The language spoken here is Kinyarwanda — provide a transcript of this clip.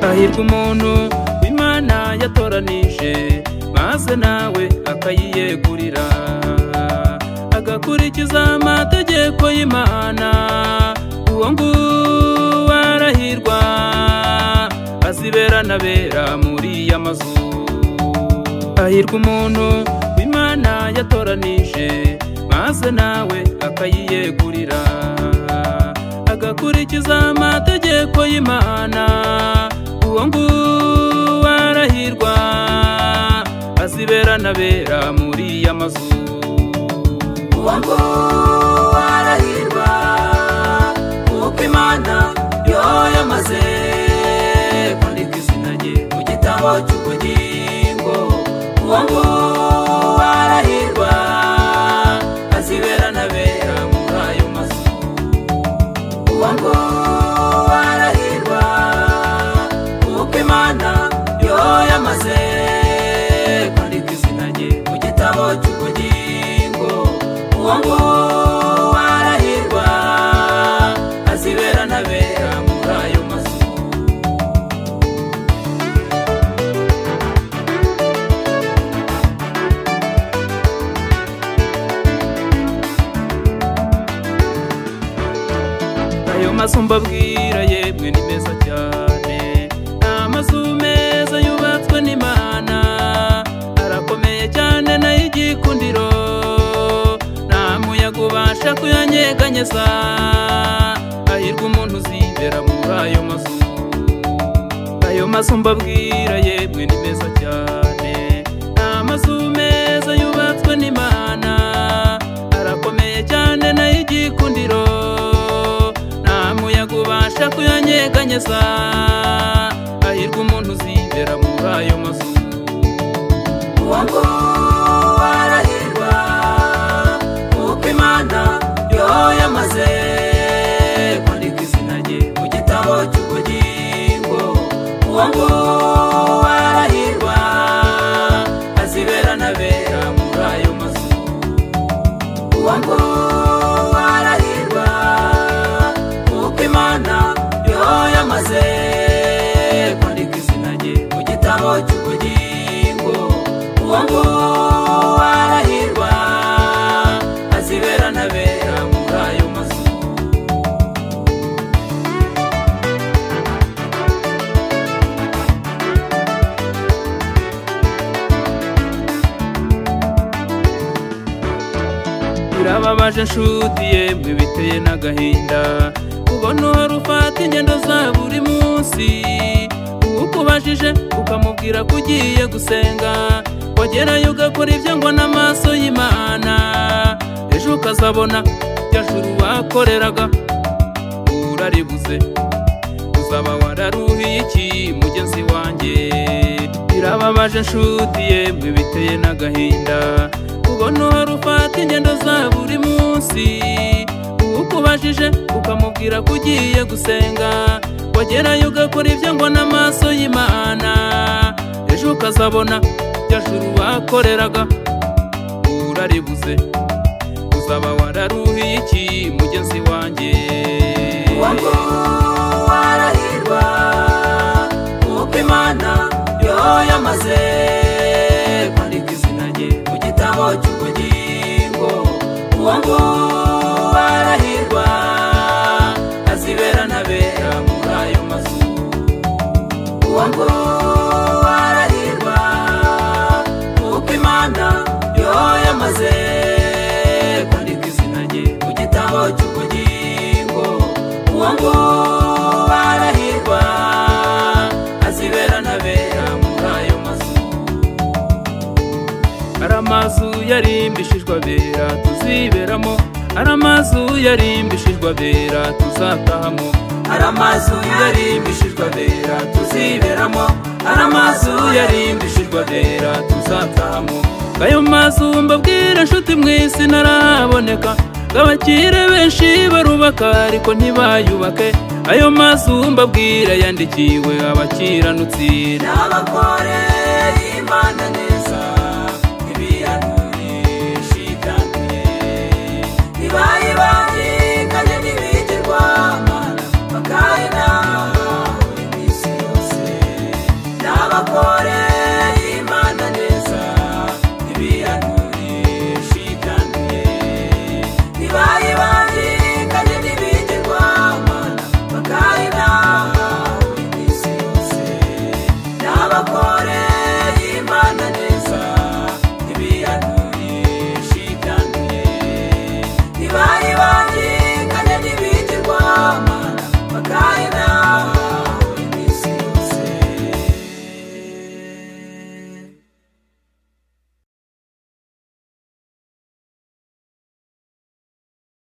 hahirwa umuntu imana yatoranije maze nawe akayiyegurira agakurikiza amategeko y'imana uwo nguwo arahirwa azibera n'abera muri ya mazu hahirwa umuntu imana yatoranije maze nawe akayiyegurira agakurikiza amategeko y'imana uwo nguwo arahirwa azibera n'abera muri ya mazu uwo nguwo arahirwa kuko imana yo yamaze kwandika izina rye mu gitabo cy'ubugingo uwo nguwo arahirwa azibera n'abera muri ayo mazu uwo nguwo arahirwa kuko imana yo yamaze kwandika izina rye mu gitabo cy'ubugingo uwo nguwo arahirwa azibera n'abera muri ayo mazu ayo mazu mbabwira yemwe ni meza cyane ni amazu meza yubatswe n'imana arakomeye cyane nayo igikundiro nta muyaga ubasha kuyanyeganyeza hahirwa umuntu uzibera muri ayo mazu ayo mazu mbabwira yemwe ni meza cyane ni amazu meza yubatswe n'imana arakomeye cyane nayo igikundiro nta muyaga ubasha kuyanyeganyeza hahirwa umuntu uzibera muri ayo mazu uwo nguwo arahirwa kuko imana yo yamaze kwandika izina rye mu gitabo cy'ubugingo uwo nguwo arahirwa azibera n'abera muri ayo mazu uwo nguwo arahirwa kuko imana yo yamaze kwandika izina rye mu gitabo cy'ubugingo uwo nguwo arahirwa azibera n'abera muri ayo mazu birababaje nshuti yemwe biteye n'agahinda ubona uhora ufata ingendo za buri munsi uwo ukubajije ukamubwira ko ugiye gusenga wagerayo ugakora ibyo ngo n'amaso y'imana ejo ukazabona ibyo juru wakoreraga uraribuze uzaba wararuhiye iki mugenzi wanjye birababaje nshuti yemwe biteye n'agahinda ubona uhora ufata ingendo za buri munsi uwo ukubajije ukamubwira ko ugiye gusenga wagerayo ugakora ibyo ngo n'amaso y'imana ejo ukazabona ibyo juru wakoreraga uraribuze uzaba wararuhiye iki mugenzi wanjye uwo nguwo arahirwa kuko imana yo yamaze kwandika izina rye mu gitabo cy'ubugingo uwo nguwo arahirwa azibera n'abera muri ayo mazu uwo nguwo arahirwa kuko imana yo yamaze kwandika izina rye mu gitabo cy'ubugingo uwo nguwo arahirwa azibera n'abera muri ayo mazu ari amazu yarimbishijwe abera tuziberamo ari amazu yarimbishijwe abera tuzatahamo ari amazu yarimbishijwe abera tuziberamo ari amazu yarimbishijwe abera tuzatahamo ayo mazu mbabwira nshuti mu isi ntaraboneka ngo abakire benshi barubaka ariko ntibayubake ayo mazu mbabwira yandikiwe abakiranutsi n'abakore imana neza